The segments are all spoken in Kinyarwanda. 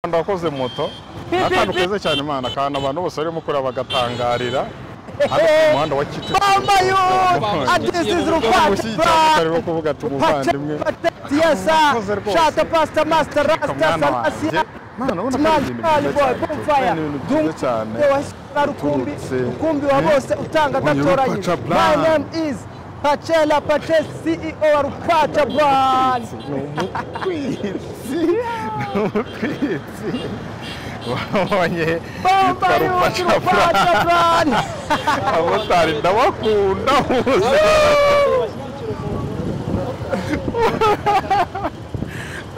umuhanda wakoze moto akantu keza cyane imana akantu abantu bose barimo kureba bagatangarira hano ku muhanda wa Bambaye ubu, ati this is Rupati Black. barimo kuvuga ati umuvandimwe Mwakoze rwose. shata pasita masita rasita mwana wanjye salasiya mwana ubona ko ari ibintu byiza cyane ni ibintu byiza cyane mani dumwe washyira rukumbi uturutse, rukumbi wa eh, bose utanga Unyura gatoranyije Pacha my Black. name is pacela pace ceo wa rupaca bwana ni umutwitsi ni umutwitsi wabonye yitwa bambaye ubu rupaca rupaca bwana abamotari ndabakunda bose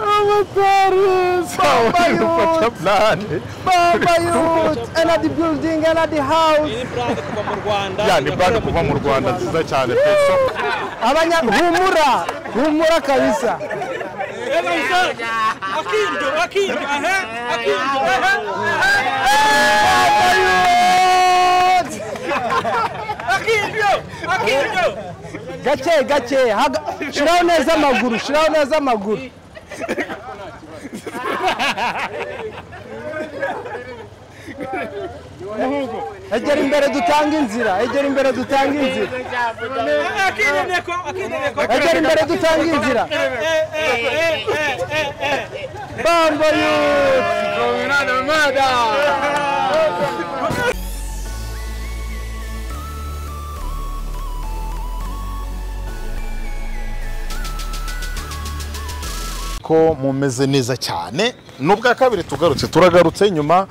abamotari Bambaye rupaca purani bambaye ubu enadi building enadi house Iyi ni brand kuva mu Rwanda. ya ni burandi kuva mu rwanda nziza cyane peso abanya humura humura kabisa Akiryo, akiryo, aha, akiryo, aha, Bayut! akiryo, akiryo. gake gake haga- shiraho neza amaguru shiraho neza amaguru egera imbere dutanga inzira egera imbere dutanga inzira Akiryo neko, akiryo neko. egera imbere dutanga inzira Eh, eh, eh, eh, eh, eh, eh. bambo yuti ko mumeze neza cyane ni ubwa kabiri tugarutse turagarutse nyuma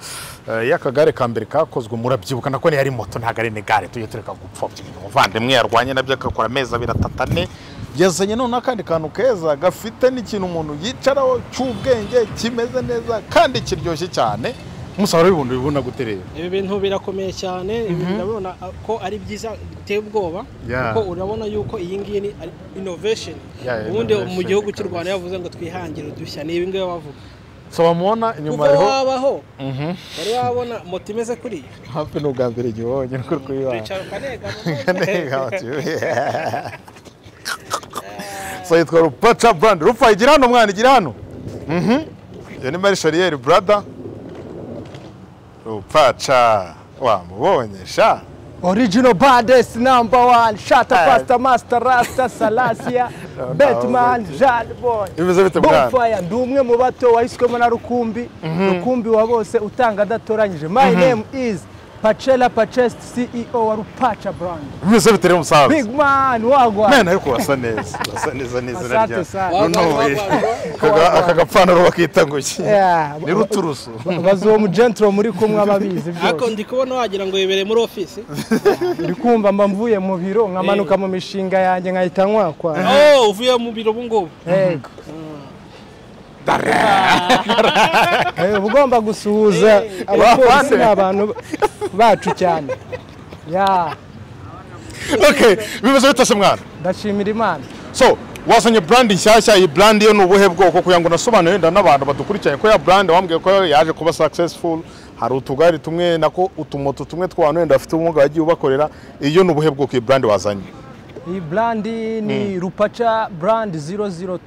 eh, y'akagare ka mbere kakozwe murabyibuka nako yari moto ntabwo ari negare tujye tureka gupfobya ibintu umuvandimwe yarwanye nabyo agakora amezi abiri atatu ane yazanye none akandi kantu keza gafite n'ikintu umuntu yicaraho cy'ubwenge kimeze neza kandi kiryoshye cyane umusaruro w'ibintu bibona guterera ibi bintu birakomeye cyane ibi ndabona ko ari byiza biteye ubwoba Yeah. kuko urabona yuko iyi ngiyi ni ari innovation Yeah, ubundi innovation, mu gihugu cy'u kabisa. Rwanda yavuze ngo twihangire udushya ni ibi ngibi bavuga so bamubona inyuma kuva hariho wabaho Mhm. wari wabona moto imeze kuriya hafi ni ubwa mbere igihe ubonye ukuri kuyibana wicara ukanegama so yitwa rupaca brand rupa igira hano mwana igira hano Mhm. iyo ni mari shariyeri brada rupaca wamubonye sha original bades number one shata pasta master rasta salasia batman jean boy Ibibazo bite mwana? bonfire ndi umwe mu bato wahiswemo na rukumbi rukumbi wa bose utanga adatoranyije my name is pacela pacest ceo wa rupaca brand bimeze bitari umusaza big man wagwa mwana ariko wasa neza wasa neza n'izina Asante ryawe sana. runuwe Akaga- aka gapantaro bakita ngo iki Yeah. ni ruturusu bazuwo mu gentle muri kumwe ababizi ariko byose ndi kubona wagira ngo wibereye muri ofisi ndi kumva mba mvuye mu biro nkamanuka mu mishinga yanjye nkahita nkwakwa oh uvuye mu biro ubu ngubu yego Eh, uba ugomba gusuhuza abapolisi ni abantu bacu cyane ya okay bimeze bitase mwana ndashimira imana so wazanye brand nshyashya iyi brand yo ni ubuhe bwoko kugira ngo nasobanure wenda n'abantu badukurikiranye ko ya brand wambwiye ko yaje kuba successful hari utugari tumwe nako utumoto tumwe tw'abantu wenda bafite ubumuga wagiye ubakorera iyo ni ubuhe bwoko iyi brand wazanye iyi burandi ni rupaca burandi 002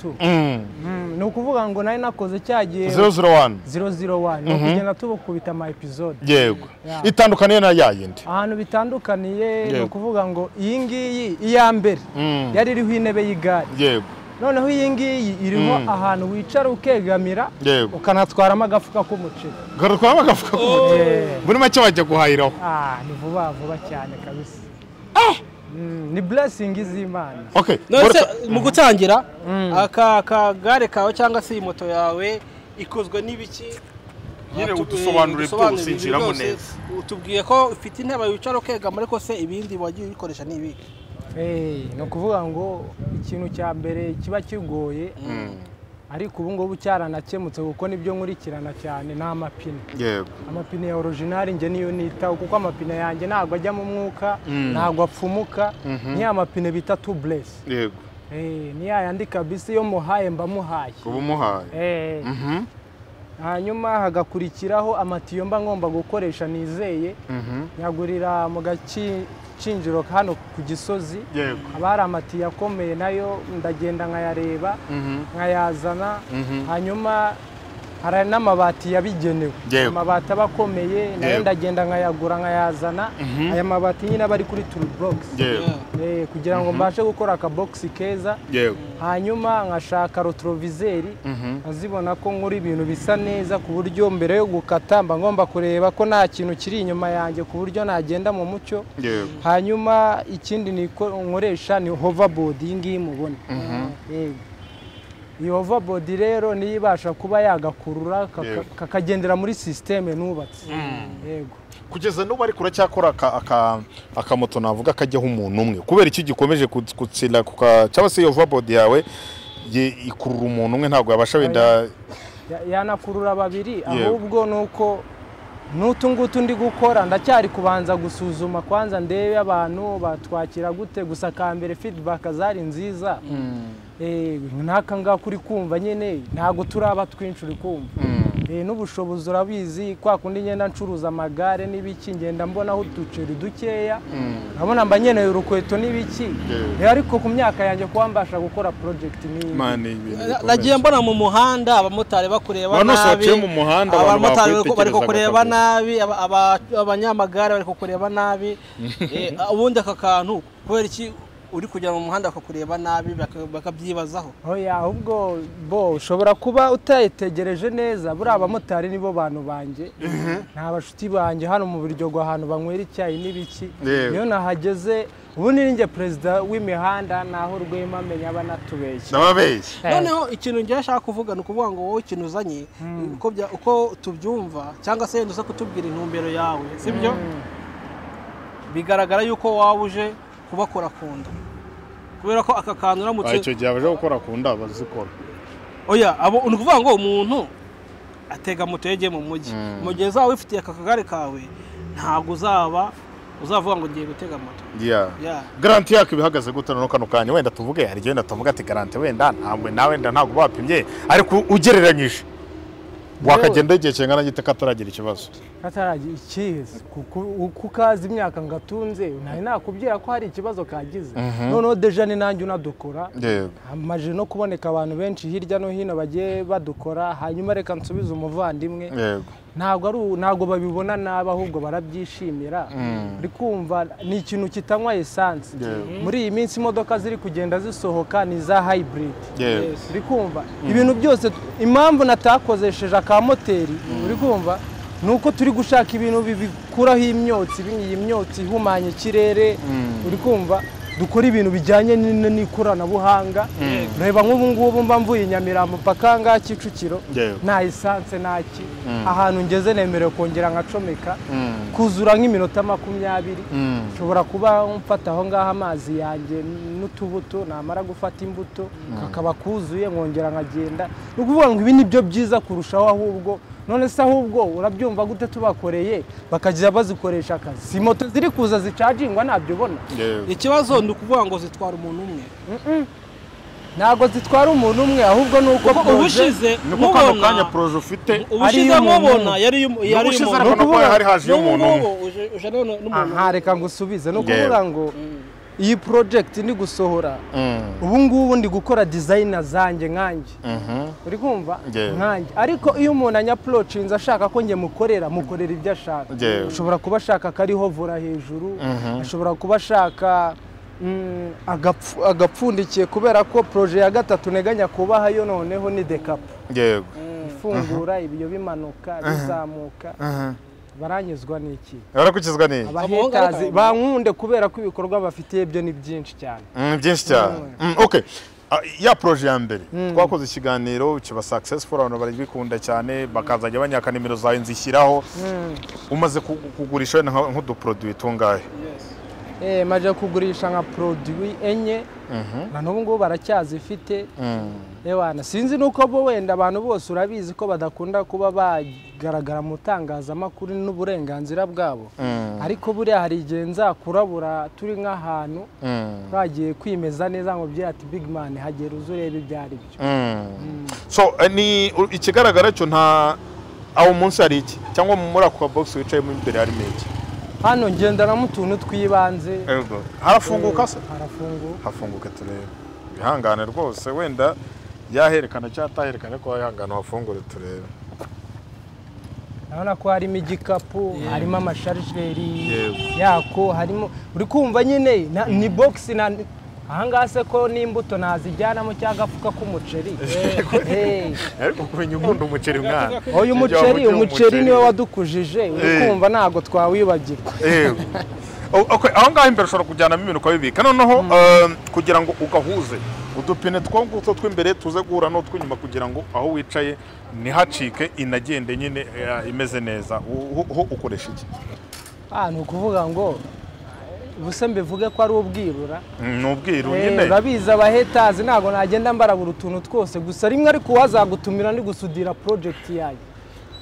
Mm, ni ukuvuga ngo nari nakoze cya gihe 001 001 ni ukugenda tubukubita ama episode yego Yeah. itandukaniye na ya yindi ahantu bitandukaniye ni Yego. ukuvuga ngo iyi ngiyi iya mbere yari iriho intebe y'igare yego noneho iyi ngiyi iriho ahantu wicara ukegamira Yego. ukanatwaramo agafuka k'umuceri garuka bagavuga ko Eh, muri make wajya guhahiraho ah, ni vuba vuba cyane kabisa Mm, ni blessing z'imana okay none Boris- se mu gutangira aka kagare kawe cyangwa se iyi moto yawe ikozwe n'ibiki Nyine Ah, tu- udusobanurire udusobanurire byose, ibi nshyiramo byose. neza. utubwiye ko ufite intebe wicara ukegama ariko se ibindi wagiye ubikoresha ni ibiki Eh, ni ukuvuga ngo ikintu cya mbere kiba kigoye ariko ubu ngubu cyaranakemutse kuko nibyo nkurikirana cyane ni amapine yego amapine ya orijinali njye niyo nitaho kuko amapine yanjye ntabwo ajyamo umwuka ntabwo apfumuka ni ya mapine bita tubulesi yego ni ya yandi kabisa iyo muhaye mba muhaye uba umuhaye Eh, Mhm. hanyuma hagakurikiraho amatiyo mba ngomba gukoresha nizeye nyagurira mu gakinjiro hano ku gisozi yego haba hari amatiyo akomeye nayo ndagenda nkayareba nkayazana hanyuma hari n'amabati yabigenewe Yego. amabati aba akomeye nayo Yego. ndagenda nkayagura nkayazana aya mabati nyine aba ari kuri turu bogisi yewe kugira ngo mbashe gukora akabogisi keza yewe hanyuma nkashaka rotorovizeri nkazibona ko nkora ibintu bisa neza ku buryo mbere yo gukata mba ngomba kureba ko nta kintu kiri inyuma yanjye ku buryo nagenda mu mucyo yewe hanyuma ikindi niko- nkoresha ni hoverboard iyi ngiyi mubona Yego. iyi hoverboard rero niyo ibasha kuba yagakurura kaka- Yego. kakagendera muri sisiteme nubatse yego kugeza n'ubu ariko uracyakora aka- aka- akamoto navuga kajyaho umuntu umwe kubera iki gikomeje ku- gutsinda ku ka- cyangwa se iyo vabodi yawe ye- ikurura umuntu umwe ntabwo yabasha wenda Ya- yanakurura babiri ahubwo ni uko n'utu ngutu ndi gukora ndacyari kubanza gusuzuma kwanza ndebe abantu batwakira gute gusa ka mbere feedback zari nziza Eh, n'aka ngaka uri kumva nyine ntabwo turaba twinshi uri kumva Eh, n'ubushobozi urabizi kwa kundi ngenda ncuruza amagare n'ibiki ngenda mbonaho uduceri dukeya nkabona mba nkeneye urukweto n'ibiki Eh, ariko ku myaka yanjye kuba mbasha gukora project nk'iyi Imana ibintu bikomeye. nagiye mbona mu muhanda abamotari bakureba nabi Wanasohokeye mu muhanda, abantu abamotari bari- bari bakwitegereza kukureba bakavuga. nabi aba- aba- abanyamagare bari kukureba nabi Eh, ubundi aka kantu kubera iki uri kugera mu muhanda bakakureba nabi baka- bakabyibazaho Oya ahubwo bo ushobora kuba utayitegereje neza buriya abamotari nibo bantu banjye nta bashuti banjye hano mu Biryogo ahantu banywera icyayi n'ibiki Yewe. niyo nahageze ubu ni njye perezida w'imihanda naho rwema amenya banatubeshya ndababeshya noneho ikintu ngira ashaka kuvuga ni ukuvuga ngo wowe ikintu uzanye uko bya- uko tubyumva cyangwa se wenda uza kutubwira intumbero yawe sibyo bigaragara yuko waba uje kubakora ku nda kubera ko aka kantu uramutse icyo gihe abaje gukora ku nda bazikora oya abo ni ukuvuga ngo umuntu atega moto yegeye mu mujyi mu gihe uzaba wifitiye aka kagare kawe ntabwo uzaba uzavuga ngo ngiye gutega moto Ya. garanti yako ibihagaze gute noneho kano kanya wenda tuvuge hari igihe wenda tuvuga ati garanti wenda ntabwo nawe wenda ntabwo bapimye ariko ugereranyije wakagenda igihe kingana gite kataragira ikibazo kataragira ikiza kuko uko ukazi imyaka ngatunze nari nakubwira ko hari ikibazo kagize noneho deja ni nanjye unadukora yego hamaze no kuboneka abantu benshi hirya no hino bagiye badukora hanyuma reka nsubize umuvandimwe yego ntabwo ari u- ntabwo babibona nabi ahubwo barabyishimira uri kumva ni ikintu kitanywa esanse Yewe. muri iyi minsi imodoka ziri kugenda zisohoka ni iza hayiburidi yego uri kumva ibintu byose impamvu natakozesheje akamoteri uri kumva ni uko turi gushaka ibintu bibikuraho imyotsi ibi- iyi myotsi ihumanya ikirere uri kumva dukora ibintu bijyanye n- n'ikoranabuhanga reba nk'ubu ngubu mba mvuye i nyamirambo mpaka ngaha kicukiro Yewe. nta esanse naki ahantu ngeze nemerewe kongera nkacomeka kuzura nk'iminota makumyabiri nshobora kuba mfata aho ngaho amazi yanjye n'utubuto namara gufata imbuto kakaba kuzuye nkongera nkagenda ni ukuvuga ngo ibi ni byo byiza kurushaho ahubwo none se ahubwo urabyumva gute tubakoreye bakajya bazikoresha akazi si moto ziri kuza zicagingwa nabyubona yego ikibazo ni ukuvuga ngo zitwara umuntu umwe ntabwo zitwara umuntu umwe ahubwo ni uko projet- ubushize niko kano kanya mubona poroje ufite ubushize Ari iy'umuntu. mubona yari iy'umu- yari Ubushize iy'umuntu arabona ko hari haje N'ubu iy'umuntu umwe. ngubu uje- uje none n'umuntu aha reka ngo usubize ni ukuvuga ngo iyi project ndi gusohora ubu ngubu ndi gukora dizayina zanjye nkanjye uri kumva Yewe. nkanjye ariko iyo umuntu anyapurocinze ashaka ko njye mukorera mukorera ibyo ashaka Yewe. ashobora kuba ashaka akariho vora hejuru ashobora kuba ashaka mm, agapfu- agapfundikiye kubera ko proje ya gatatu nteganya kubaha yo noneho ni dekapu yego ifungura ibiyo bimanuka bizamuka baranyuzwa n'iki barakukizwa neza abahetazi bankunde kubera ko ibikorwa bafitiye byo ni byinshi cyane Mm, byinshi cyane Mm, okay Ah, ya poroje ya mbere twakoze ikiganiro kiba successful abantu barabikunda cyane bakazajya banyaka nimero zawe nzishyiraho umaze ku- kugurisha wenda nka- nk'uduproduit tungahe Eh, maje kugurisha nka produwi enye na n'ubu ngubu baracyazifite ewana sinzi nuko bo wenda abantu bose urabizi ko badakunda kuba bagaragara mu itangazamakuru n'uburenganzira bwabo ariko buriya hari igihe nzakurabura turi nk'ahantu twagiye kwimeza neza ngo byira ati big man hagera uza urebe ibyo ari byo so eh, ni u- ikigaragara cyo nta aho munsi hari iki cyangwa muri ako kabogisi wicayemo imbere harimo iki hano ngendanamo utuntu tw'ibanze Yego. harafunguka se harafunguka hafunguka turebe ihangane rwose wenda yaherekana cyangwa ataherekana ariko wihangane uhafungure turebe urabona ko harimo igikapu harimo amasharijeri Yego. yako harimo uri kumva nyine na- ni bogisi na ahangaha se ko n'imbuto nazijyanamo cyangwa agafuka k'umuceri Eh. ariko kumenya ukunda umuceri mwana oya umuceri umuceri niwe wadukujije uri Eh. kumva ntago twawibagirwa Yego. O- ok, aho ngaho imbere ushobora kujyanamo ibintu ukabibika noneho eh, kugira ngo ugahuze udupine two nguto tw'imbere tuze guhura n'utw'inyuma kugira ngo aho wicaye ntihacike inagende nyine eh, imeze neza U- ho ukoresha iki ah ni ukuvuga ngo ubuse mbivuge ko ari ubwirura ni ubwiru Eh, nyine urabizi abahetazi ntabwo nagenda mbarabura utuntu twose gusa rimwe ariko uwazagutumira ndi gusudira porojegiti yayo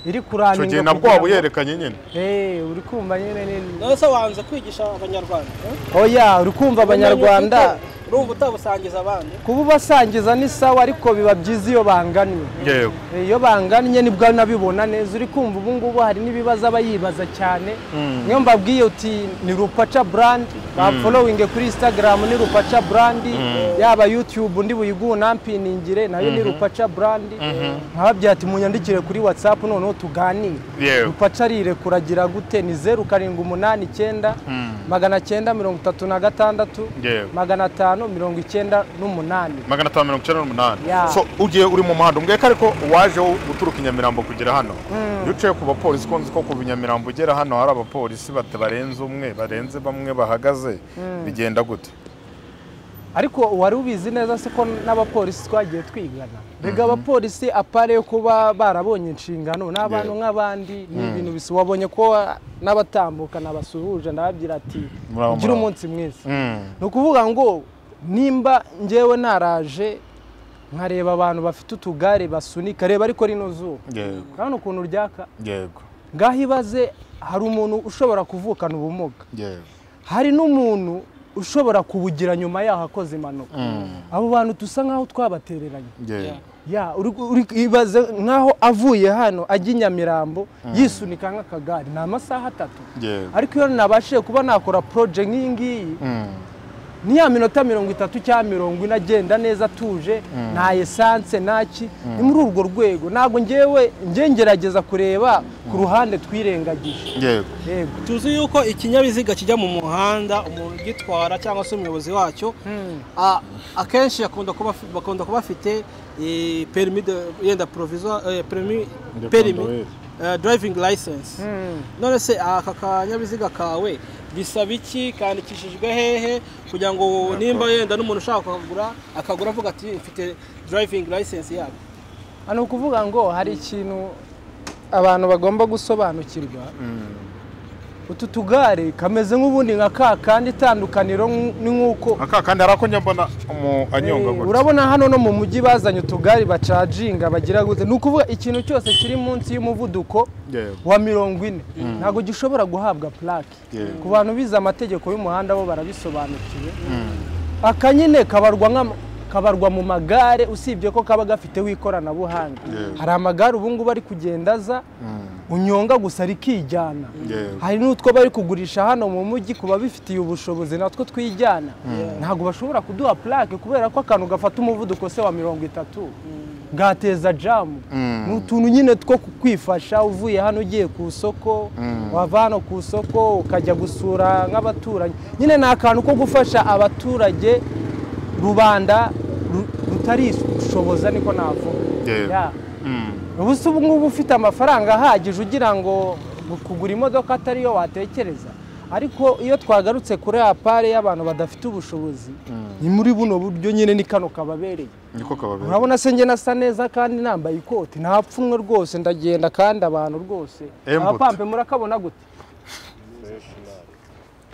iri icyo gihe kurangira nabwo waba uyerekanye nyine Eh, uri kumva nyine ni- none se wanze kwigisha abanyarwanda eh? oya uri kumva abanyarwanda Ubumenyi ufite, urumva utabusangiza abandi kuba ubasangiza ni sawa ariko biba byiza iyo banganywe yewe Eh, iyo bangannye nibwo nabibona neza uri kumva ubu ngubu hari n'ibibazo aba yibaza cyane niyo mbabwiye uti ni rupaca burandi bafolowinge kuri instagram ni rupaca burandi yaba youtube ndi buyigunampiningire nayo ni rupaca burandi nkababwira ati munyandikire kuri whatsapp noneho tuganire Yewe. rupaca rirekuragira gute ni zeru karindwi umunani icyenda magana cyenda mirongo itatu na gatandatu Yewe. magana atanu mirongo icyenda n'umunani magana atanu mirongo icyenda n'umunani Ya. so ugiye uri mu muhanda umbweka ariko waje guturuka i Nyamirambo kugera hano iyo uciye ku bapolisi ko nzi ko kuva i Nyamirambo ugera hano hari abapolisi bata barenze umwe barenze bamwe bahagaze bigenda gute ariko wari ubizi neza se ko n'abapolisi twagiye twigana mbega abapolisi apare yo kuba barabonye inshingano ni abantu nk'abandi ni ibintu bisa wabonye ko n'abatambuka nabasuhuje ndababwira ati Muraho, gira muraho." umunsi mwiza Mm. ni ukuvuga ngo nimba ngewe naraje nkareba abantu bafite utugare basunika reba ariko rino zuba yego urabona ukuntu ryaka yego ngaho ibaze hari umuntu ushobora kuvukana ubumuga yego hari n'umuntu ushobora kubugira nyuma yaho akoze impanuka abo bantu dusa nk'aho twabatereranye yego ya uri- uri- ibaze nk'aho avuye hano ajya i nyamirambo yisunika nk'akagare ni amasaha atatu yego ariko iyo nabashije kuba nakora poroje nk'iyi ngiyi Mm. ni ya minota mirongo itatu cyangwa mirongo ine agenda neza atuje nta esanse ntaki ni muri urwo rwego ntabwo ngewe nge ngerageza kureba ku ruhande twirengagije yego yego tuzi yuko ikinyabiziga kijya mu muhanda umuntu ugitwara cyangwa se umuyobozi wacyo a- akenshi akunda kuba afi- bakunda kuba bafite eh, permis de yenda provisoire eh, permis De permis conduire. eh, driving license none se aka kanyabiziga kawe bisaba iki kandikishijwe hehe kugira ngo nimba yenda n'umuntu ushaka kugura akagura avuga ati mfite driving license yabo ni ukuvuga ngo hari ikintu abantu bagomba gusobanukirwa utu tugare kameze nk'ubundi nka ka kandi itandukaniro nk- ni nk'uko aka kandi hari ako njya mbona umu- anyonga Eh, gutya. urabona hano no mu mujyi bazanye utugare bacaginga bagira gute ni ukuvuga ikintu cyose kiri munsi y'umuvuduko Yego. wa mirongo ine ntabwo gishobora guhabwa purake Yego. ku bantu bize amategeko y'umuhanda bo barabisobanukiwe akanyine kabarwa nk'ama- kabarwa mu magare usibye ko kaba gafiteho ikoranabuhanga Yego. hari amagare ubu ngubu ari kugenda aza unyonga gusa rikijyana Yego. hari n'utwo bari kugurisha hano mu mujyi ku babifitiye ubushobozi natwo twijyana ntabwo bashobora kuduha purake kubera ko akantu gafata umuvuduko se wa mirongo itatu bwateza jamu ni utuntu nyine two ku- kwifasha uvuye hano ugiye ku isoko wava hano ku isoko ukajya gusura nk'abaturanyi nyine ni akantu ko gufasha abaturage rubanda ru- rutarishoboza niko navuga Yego. Ya. Mm. ubu se ubu ngubu ufite amafaranga ahagije ugira ngo kugura imodoka atari yo watekereza ariko iyo twagarutse kuri ya pare y'abantu badafite ubushobozi ni muri buno buryo nyine ni kano kababereye niko kababera urabona se njye nasa neza kandi nambaye ikoti nta pfunwe rwose ndagenda kandi abantu rwose Embuto. abapampe murakabona gute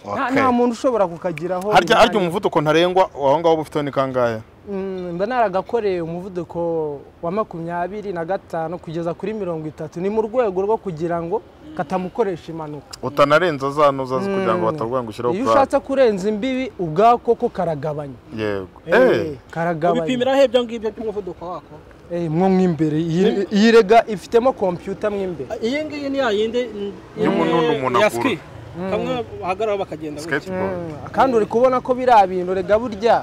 Nta- Okay. nta muntu ushobora kukagiraho harya harya imyanya. umuvuduko ntarengwa aho ngaho uba ufite ni kangahe Mm, mba naragakoreye umuvuduko wa makumyabiri na gatanu kugeza kuri mirongo itatu ni mu rwego rwo kugira ngo katamukoresha impanuka utanarenza za nuza kugira ngo batavuga ngo ushyiraho iyo purake ushatse kurenza imbibi ubwako ko karagabanya yego Eh, Eh. karagabanya ubipimiraho ibyo ngibyo by'umuvuduko wako Eh, mwo mw'imbere iyi- iyi rega ifitemo kompiyuta mw'imbere iyi ngiyi ni ya yindi mm, Y'umuntu eh, n'umuntu ya agura. ski kamwe bahagararaho bakagenda gutya skateboard kandi uri kubona ko biriya bintu rega burya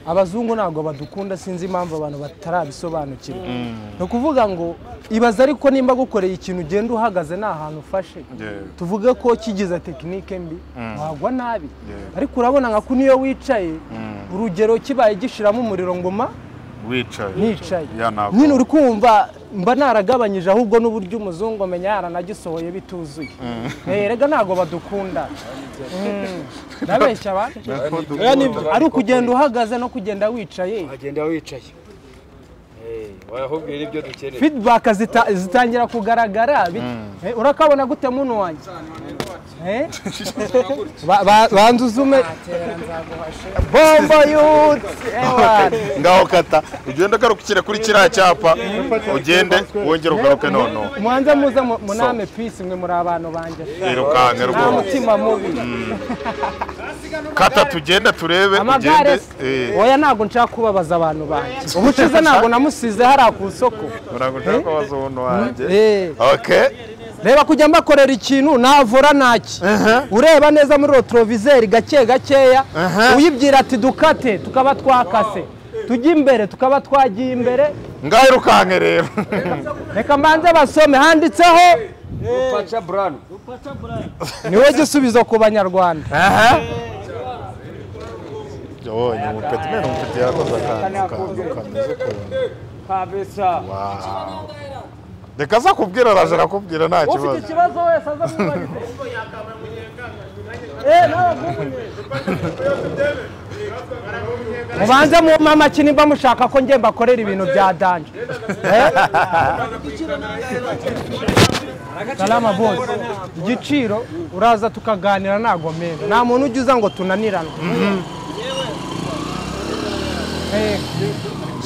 abazungu ntabwo badukunda sinzi impamvu abantu batarabisobanukirwa ni ukuvuga ngo ibaze ariko nimba gukoreye ikintu ugenda uhagaze nta hantu ufashe Yeah. tuvuge ko kigize tekinike mbi wagwa nabi Yeah. ariko urabona nka kuni iyo wicaye urugero kibaye gishiramo umuriro ngoma wicaye nicaye Ya, ntabwo. nyine uri kumva mba naragabanyije ahubwo n'uburyo umuzungu amenya yaranagisohoye bituzuye Eh, erega ntabwo badukunda Mm. ndabeshya abantu ari ukugenda uhagaze no kugenda wicaye agenda wicaye wahubwira ibyo dukeneye feedback zita- zitangira kugaragara bi- Eh, urakabona gute muntu wanjye Eh? Ba- ba- banza uzume bombo yuti ngaho kata ugenda ugarukira kuri kiriya cyapa ugende wongere ugaruke noneho mubanze muze mu- muname pisi mwe muri abantu banjye yirukanke nta rwose mutima mubi kata tugenda turebe amagare ugende eh, oya ntabwo nshaka kubabaza abantu banjye ubushize ntabwo namusize hariya ku isoko ntabwo nshaka kubaza umuntu wanjye Eh. okay reba kujya mbakorera ikintu navura ntaki ureba neza muri rotorovizeri gake gakeya uyibwira ati dukate tukaba twakase tujye imbere tukaba twagiye imbere ngaho yirukanke rero reka mbanze basome handitseho rupaca buranu niwe gisubizo ku banyarwanda yabonye umupeti mwe umupeti yakoze akantu kantu kameze ukuntu kabesa Wow. reka aza kubwira araje arakubwira nta kibazo ikibazo wese aza mubanze mu mamaki nimba mushaka ko njye mbakorera ibintu bya danje Eh? salama bose igiciro uraza tukaganira ntago meza nta muntu ujya uza ngo tunanirane Eh,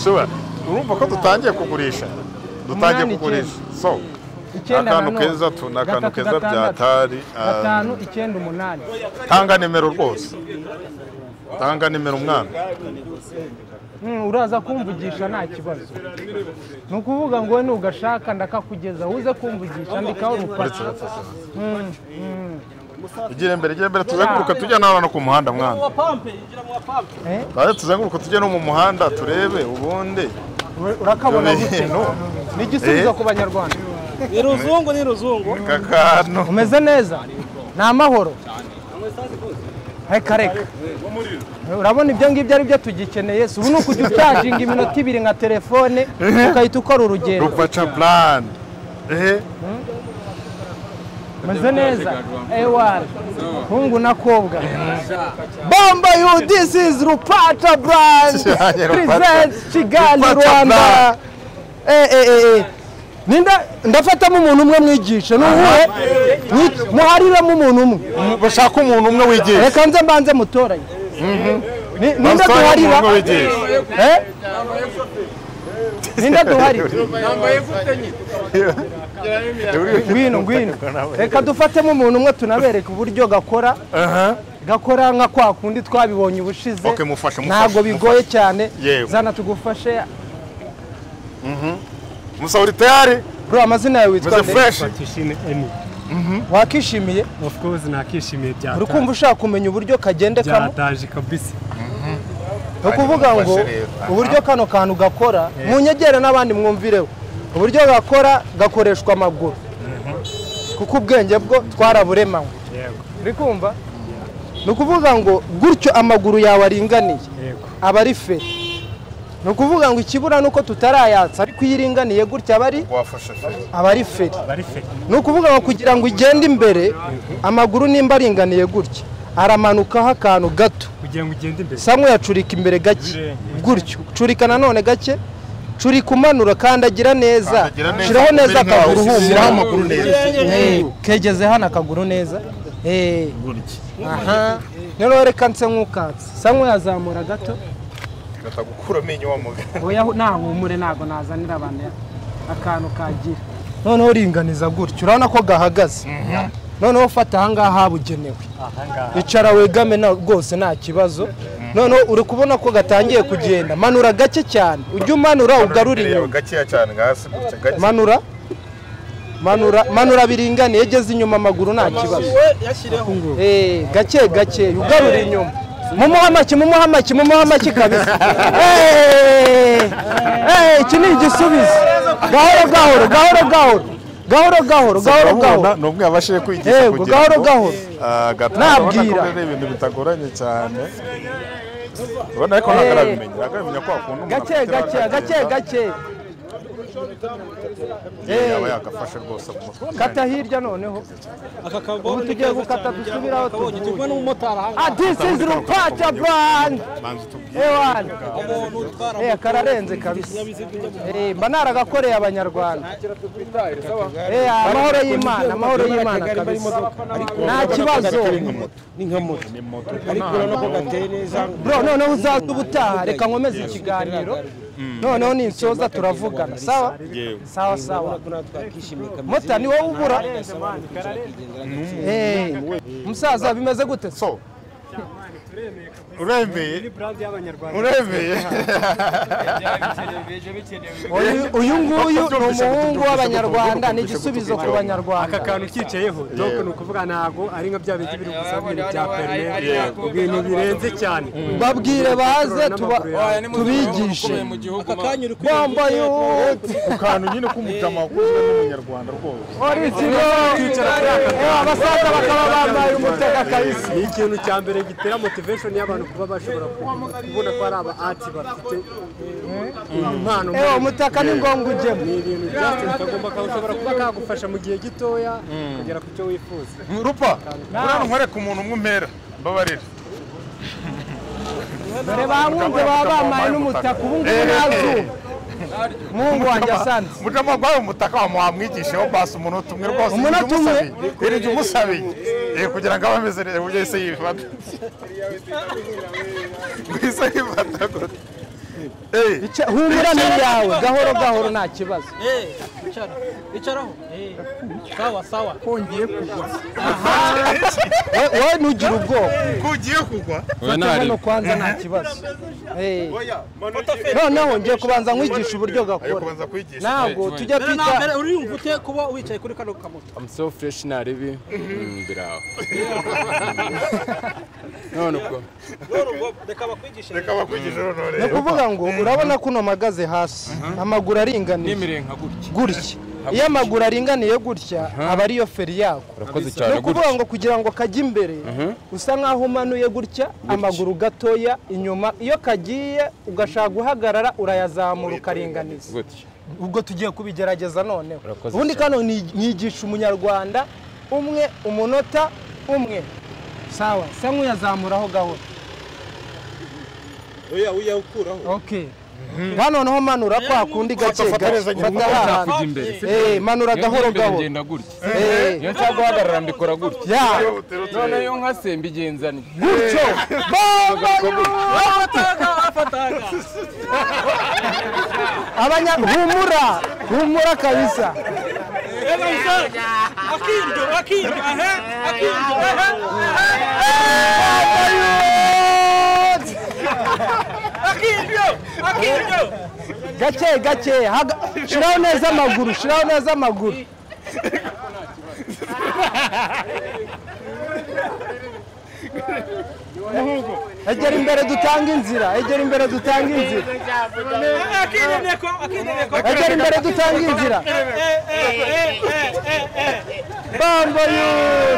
sure urumva ko dutangiye kugurisha dutangiye Umunani kugurisha so icyenda na akantu none. keza tu ni akantu Gatatu, keza bya gatandatu, tari ah, gatanu icyenda umunani tanga nimero rwose tanga nimero umwana Mm, uraza kumvugisha nta kibazo ni ukuvuga ngo we nugashaka ndakakugeza uze kumvugisha ndikaho rukora ugire imbere ugire imbere tuzenguruka tujya n'abana ku muhanda mwana Tuze tuzenguruka tujye no mu muhanda turebe ubundi urakabona None, gute no. ni igisubizo Eh. ku banyarwanda ni ruzungu ni ruzungu aka kantu umeze neza ni amahoro reka reka urabona ibyo ngibyo ari byo tugikeneye si ubu ni ukujya ucaginga iminota ibiri nka telefone ukahita ukora urugendo rupaca burani ehe umeze neza ewari hungu na kobwa bomba yu this is rupaca brand Cyane, Rupaca. presents kigali Rupaca rwanda brand. Eh, eh, eh, eh. Ninda- ndafatamo umuntu umwe mwigishe nuhuhe Ni- muhariremo umuntu umwe bashaka umuntu umwe wigisha reka nze mbanze mutoranye Ni- ninde Bashaka umuntu duharira umwe wigisha Eh? ninde duharira ngwino ngwino reka dufatemo umuntu umwe tunabereke uburyo gakora gakora nka kwa kundi twabibonye ubushize Okay, mufashe, mufashe, ntabwo bigoye cyane Yewe. zana tugufashe musa uri tayari bro amazina yawe witwa meze nde fureshi Tushime Emi. wakishimiye Of course nakishimiye byata. uri kumva ushaka kumenya uburyo kagendekamo byataje kabisa. ni ukuvuga ngo mufashe rero. Aha. uburyo kano kantu gakora munyegere n'abandi mwumvireho uburyo gakora gakoreshwa amaguru kuko ubwenge bwo twaraburemanywe Yego. uri kumva ni ukuvuga ngo gutyo amaguru yawe aringaniye Yego. aba ari feri ni ukuvuga ngo ikibura ni uko tutarayatsa ariko iyo iringaniye gutya aba ari wafashe feri aba ari feri Bari fake. ni ukuvuga ngo kugira ngo ugende imbere amaguru nimba aringaniye gutya aramanukaho akantu gato Kugira ngo ugende imbere. samwe yacurika imbere gake Ibirenge. gutyo curika nanone gake curika umanura kandagira neza Kandagira neza, shiraho neza umere nkaho akaguru usi- shyiraho amaguru humura neza. Eh, kegeze hano akaguru neza Eh, aha rero reka nse nk'ukatse samwe yazamura gato katagukura amenyo wa mugabo oya nahumure ntabwo nazanira abantu akantu kagira noneho ringaniza gutyo urabona ko gahagaze noneho ufata ahangaha habugenewe icara wegame na- rwose nta kibazo noneho uri kubona ko gatangiye kugenda manura gake cyane ujye umanura ugarura inyuma gakeya cyane nka hasi gutya gake manura manura manura biringaniye geze inyuma amaguru nta kibazo we yashyireho Eh, gake gake ugarura inyuma mumuhe amaki mumuhe amaki mumuhe amaki kabisa Eh, eh, iki ni igisubizo gahoro gahoro gahoro gahoro gahoro gahoro gahoro gahoro ni umwe yabashije kwigisha Yego, kugira gahoro, ngo, gahoro. ah, gatuma Nabwira. urabona ko ari ibintu bitagoranye cyane urabona ariko ntabwo arabimenya arabimenya ko wakuntu umuntu gake afite gake akagenda, gake gake yaba yagafashe rwose mu mutwe kata hirya noneho aka kagore Ubu tugiye gukata dusubire aho tuvuye tuvuye. turi n'umumotari ah ahangaha this is rupaca band banza tubwire ewana umuntu utwara eh kararenze kabisa eh mba naragakoreye abanyarwanda eh amahoro y'imana amahoro y'imana kabisa nta kibazo ni nka moto ariko urabona ko gateye neza bro noneho uzaza ubutaha reka nkomeze ikiganiro noneho ninsoza turavugana sawa sawa sawa urabona ko natwakishimiye kameze mota ni wowe ubura Eh, musaza bimeze gute so uremeye Brand y'abanyarwanda. uremeye Uyu- uyu nguyu ni umuhungu w'abanyarwanda ni igisubizo ku aka banyarwanda kantu ukicayeho dogo ni ukuvuga ntabwo ari nka bya bindi biri gusa ibintu bya perime ibintu birenze cyane babwire baze tuba- tubigishe aka kanya uri bombo yuti ku kantu nyine k'umujama wakunzwe n'umunyarwanda rwose orizino abasaza bakaba bambaye umutaka kabisa ni ikintu cya mbere gitera motivation y'abantu kuba bashobora kuvuga, kubona ko ari aba ati bafite impano ewe umutaka ni ngombwa ujyemo ni ibintu byasitini kagomba kashobora kuba kagufasha mu gihe gitoya kugera ku cyo wifuza rupa urabona nkwereka umuntu umwe umpera mbabarira dore bankunze baba bambaye n'umutaka ubu ngubu ntazuba mungu wanjye asanze mujama rwawe umutaka wa wamwigisheho basi umunota umwe rwose Umunota umunota umwe? umwe iryo umusabiye Eh, kugira ngo abe ameze neza uburyo yahise yifata guhise yifata gute Eh, Ca- humura ni iyawe gahoro gahoro nta kibazo kwicara bicaraho sawa sawa We- wowe ntugire ubwoba ko ugiye kugwa hano kwanza nta kibazo Eh. noneho ngiye kubanza nkwigisha uburyo ayo gakora kubanza kwigisha ntabwo tujya mbere na mbere twita uriyumva ute kuba wicaye kuri kano kamoto I'm so fresh na ribi mbiraho none ubwo reka bakwigishe reka bakwigishe noneho ni rero ukuvuga ngo urabona ko uno mpagaze hasi amaguru aringaniye n'imirenge nka gutya gutya iyo amaguru aringaniye gutya aba ariyo feri yako urakoze ni cyane ukuvuga gutya ngo kugira ngo kajye imbere usa nk'aho umanuye gutya amaguru gatoya inyuma iyo kagiye ugashaka guhagarara urayazamura ukaringaniza gutya ubwo tugiye kubigerageza noneho Urakoze ubundi cyane. kano ni- nigisha umunyarwanda umwe umunota umwe sawa se nk'uyazamuraho gahoro oya uyawukuraho okay nka noneho manura kwa kundi gake gake Ufatanizanya fata hahandi Ujya mbere Eh, manura iyo ngiye gahoro imbere gahoro ngenda gutya Eh, iyo nshaka guhagarara mbikora gutya ya none iyo nkasemba igenzanye gutyo bomba afataga afataga abanya humura humura kabisa akiryo akiryo ahe akiryo ahe akiryo akiryo gake gake haga- shiraho neza amaguru shiraho neza amaguru egera imbere dutanga inzira egera imbere dutanga inzira akiryo neko akiryo neko egera imbere dutanga inzira bambo yuti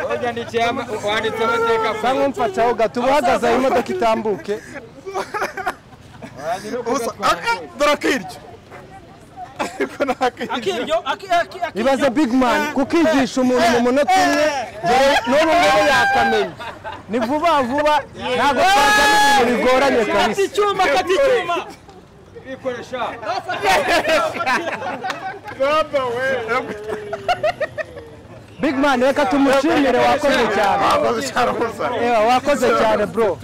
wanditse amateka ku cyangwa mfataho gato uba uhagaze aho imodoka itambuke ubusa aka dore akiryo ariko ni akiryo akiryo akiryo ibaze big man kukigisha umuntu mu munota umwe dore n'ubu ngubu yakamenya ni vuba vuba ntabwo twazana ibintu bigoranye kabisa kati icyuma kati icyuma bikoresha big man reka tumushimire wakoze cyane wakoze cyane ubusa Ewa, wakoze cyane bro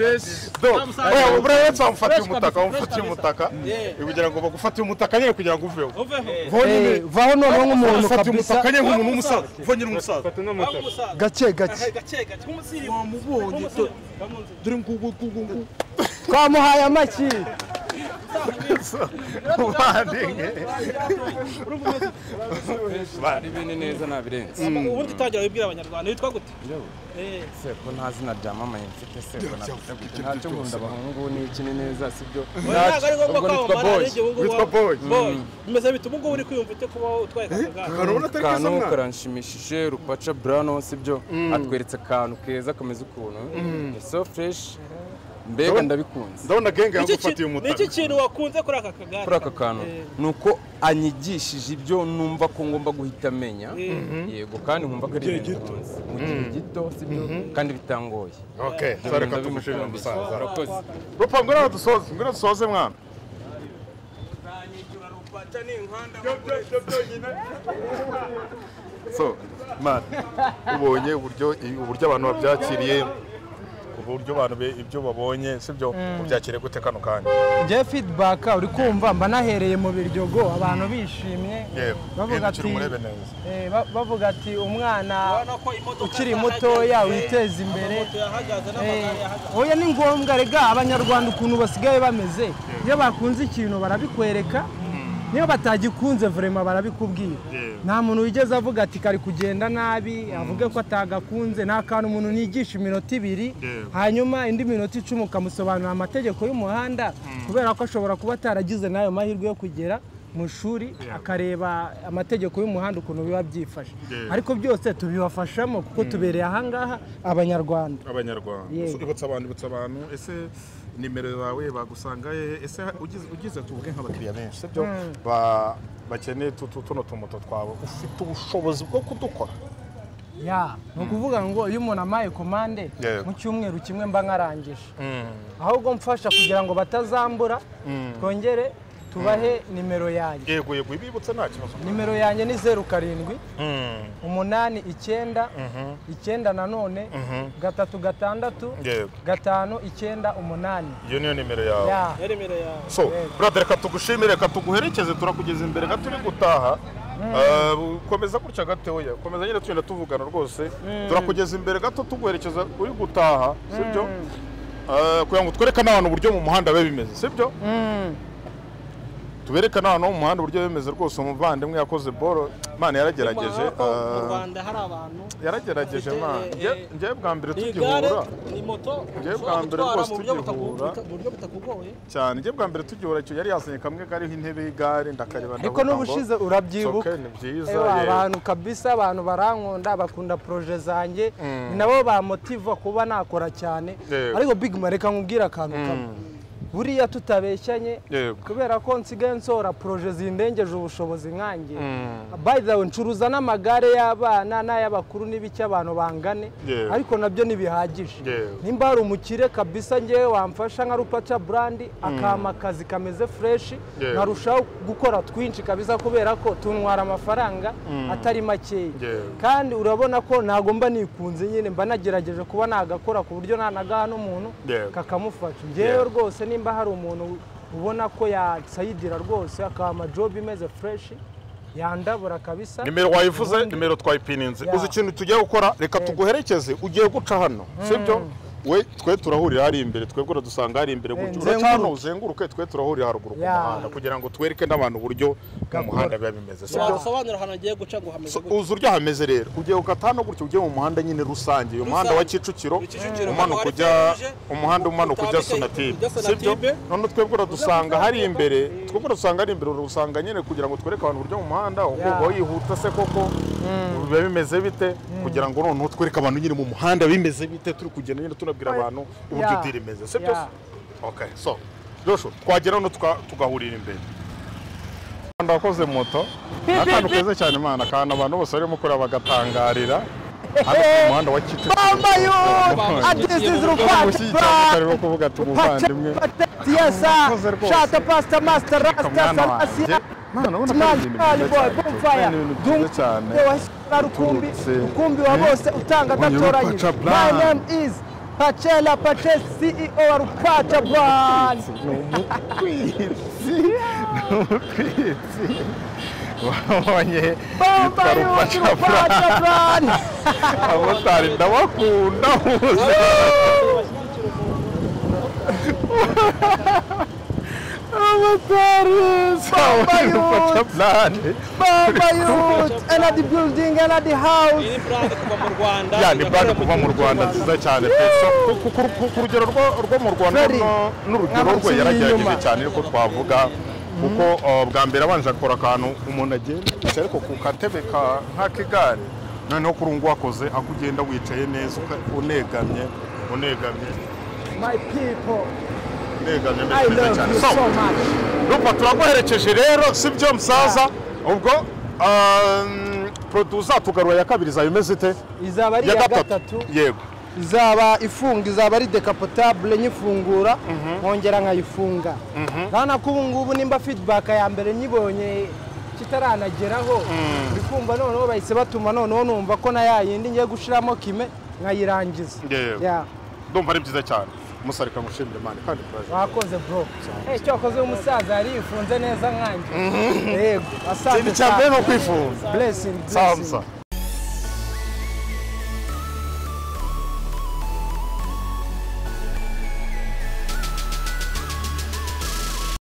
oya buriya wese wamufatiye umutaka wamufatiye umutaka kugira ngo bagufate umutaka nyine kugira ngo uveho Vaho nyine. Eh, vaho noneho nk'umuntu Ufata kabisa umutaka nyine nk'umuntu w'umusaza uva nyine umusaza gake gake gake gake nk'umusirimu wamubonye dore ngubu ngubu ngubu twamuhaye amaki ibibazo ubandinge ari bine neza nabirenze ubundi utangira wibwira abanyarwanda witwa gute Eh, seko nta zina ryamamaye mfite seko nafite gute ntacyo nkunda abahungu ni iki ni neza sibyo oya, ntabwo ari ngombwa ubwo ko nitwa wamara witwa arenge ubu ngubu boy boy boy bimeze bite ubu ngubu uri kwiyumva ute kuba utwaye akagare urabona atari keza akantu mwana karanshimishije rupaca burano sibyo atweretse akantu keza kameze ukuntu ni so fresh mbega ndabikunze ndabona genge Ni iki ki- yagufatiye ni iki umutaka kintu wakunze kuri aka kagare kuri aka kantu Eh, ni uko anyigishije ibyo numva ko ngomba guhita amenya yego kandi nkumva ko ari ibintu bikunze mu gihe gito sibyo kandi bitangoye okay so reka tumushimire umusaza urakoze rupa ngwino dusoze ngwino dusoze mwana so man ubonye uburyo uburyo abantu babyakiriye uburyo abantu be- ibyo babonye sibyo ubyakiriye gute kano kanya njye feedback uri kumva mba nahereye mu biryogo abantu bishimye yewe bavuga gendukira ati umurebe neza eh, ba- bavuga ati umwana urabona ko imodoka ukiri yahagaze, mutoya eh, witeza imbere moto yahagaze n'amagare yahagaze Eh, oya ni ngombwa rega abanyarwanda ukuntu basigaye bameze iyo bakunze ikintu barabikwereka niyo batagikunze vurema barabikubwira nta muntu wigeze avuga ati kari kugenda nabi avuge ko atagakunze nta kantu umuntu nigisha iminota ibiri hanyuma indi minota icumi ukamusobanurira amategeko y'umuhanda kubera ko ashobora kuba ataragize n'ayo mahirwe yo kugera mu ishuri akareba amategeko y'umuhanda ukuntu biba byifashe ariko byose tubibafashamo kuko tubereye ahangaha abanyarwanda abanyarwanda Yego. ibutsa abantu ibutsa abantu ese nimero yawe bagusanga he? ese ugize ugize tuvuge nk'abakiriya benshi sibyo Ba- bakeneye tu- tu- tuno tumoto twawe ufite ubushobozi bwo kudukora ya ni ukuvuga ngo iyo umuntu amaye komande Yego. mu cyumweru kimwe mba nkarangije ahubwo mfasha kugira ngo batazambura twongere tubahe nimero yanjye yego yego ibibutse nta kibazo nimero yanjye ni zeru karindwi umunani icyenda icyenda nanone gatatu gatandatu yego gatanu icyenda umunani iyo niyo nimero yawe ya Ya nimero yawe so brother reka tugushimire reka tuguherekeze turakugeza imbere gato uri gutaha Ah, komeza gutya gatoya komeza nyine tugenda tuvugana rwose turakugeza imbere gato tuguherekeza uri gutaha sibyo Ah, kugira ngo twereke n'abantu uburyo mu muhanda biba bimeze sibyo tubereke n'abantu bo mu muhanda uburyo biba bimeze rwose umuvandimwe yakoze boro mane yaragerageje Urabona ko mu ah, rwanda hari abantu yaragerageje Bafite, mane eh, Nge- ngewe bwa mbere ni igare tugihura ni moto Njyewe bwa ushobora mbere gutwara rwose mu buryo butaku- tugihura. buta- mu buryo butakugoye cyane njye bwa mbere tugihura icyo yari yazanye kamwe kariho intebe y'igare ndakareba ariko ndavuga ngo, n'ubushize "It's urabyibuka okay, ni byiza Ewa, yego." abantu kabisa abantu barankunda bakunda proje zanjye ni nabo bamotiva kuba nakora cyane Yego. ariko big man reka nkubwire akantu kamwe buriya tutabeshyanye Yego. kubera ko nsigaye nsohora proje zindengeje ubushobozi nkanjye by the way ncuruza n'amagare y'abana n'ay'abakuru n'ibiki abantu bangane Yego. ariko nabyo ntibihagije Yego. nimba hari umukire kabisa ngewe wamfasha nka rupaca burandi akampa akazi kameze fureshi Yego. nkarushaho gukora twinshi kabisa kubera ko tuntwara amafaranga atari makeya Yego. kandi urabona ko ntago mba nikunze nyine mba nagerageje kuba nagakora ku buryo nanagaha n'umuntu Yego. kakamufasha ngewe Yego. rwose nimba hari umuntu ubona ko yasayidira rwose akaba amajobu imeze fureshi yandabura kabisa nimero wayivuze nimero twayipininze Ya. uzi ikintu tugiye gukora reka tuguherekeze ugiye guca hano sibyo we twe turahurira hari imbere twebwe uradusanga hari imbere gutyo nzenguruke. uraca hano uzenguruke twe turahurira haruguru ku Ya. muhanda kugira ngo twereke n'abantu uburyo mu muhanda biba bimeze sibyo wasobanura ahantu agiye guca ngo hameze So, gute uzi uryo hameze rero ugiye gukata hano gutya ugiye mu muhanda nyine rusange uyu muhanda wa Kicukiro Kicukiro, umanuka hano ujya hari feruje, umuhanda umanuka ujya utambika sonatibe ujya sibyo Sonatibe. none twebwe uradusanga hari imbere twebwe uradusanga hari imbere urusanga nyine kugira ngo twereke abantu uburyo mu muhanda ukumva yihuta se koko biba bimeze bite kugira ngo noneho twereke abantu nyine mu muhanda bimeze bite turi kugenda nyine tunabwira abantu uburyo Ya. diri imeze sibyo Ya. okay so Joshua twagera hano tuka- tugahurira imbere Rwanda wakoze moto ni akantu keza cyane imana akantu abantu bose barimo kureba bagatangarira hano ku muhanda wa Bambayo! Adresi z'urukwata, bra! karimo kuvuga ati umuvandimwe yesa Murakoze rwose. shata pasita masita rasita mwana wanjye salasi mwana ubona ko ari ibintu byiza cyane ni ibintu byiza cyane bonfire dumwe washyira rukumbi uturutse, rukumbi wa eh, bose utanga uyu gatoranyije Rupaca my Brand. name is pacela pace ceo wa rupaca brand ni umutwitsi ni umutwitsi wabonye yitwa bambaye wose rupaca rupaca brand abamotari ndabakunda bose abamotari Paris, Bamba Youth, plane Bamba Youth, Energy Building, Energy House. iyi ni purake kuva mu rwanda ya ni bande kuva mu rwanda nziza cyane pe so ku- ku- ku- ku- ku rugero rwo- rwo mu rwanda Very. no- n'urugero Nk'abantu rwe yaragerageje b'inyuma. cyane ariko twavuga kuko uh, bwa mbere abanje akora akantu umuntu agenda ariko ku katebe ka- nk'akigare noneho kuri ubu ngubu akoze aho ugenda wicaye neza uka- unegamye unegamye My people, unegamye I mbese neza love cyane you so so much. rupa turaguherekeje rero si byo musaza ubwo um, producer tugarura ya kabiri izaba imeze ite Izaba ari iya gatatu. yego izaba ifunga izaba ari decapotable nyifungura nkongera nkayifunga urabona ko ubu ngubu nimba feedback ya mbere nyibonye kitaranageraho ndikumva noneho bahise batuma noneho numva ko na ya yindi ngiye gushyiramo kime nkayirangiza Yego. Yeah. ndumva ari byiza cyane musarika mushimire imana kandi turaje wakoze bro Eh, icyo wakoze w'umusaza yari yifunze neza nkanjye yego ikindi cya mbere ni ukwifuza blessing blessing samsa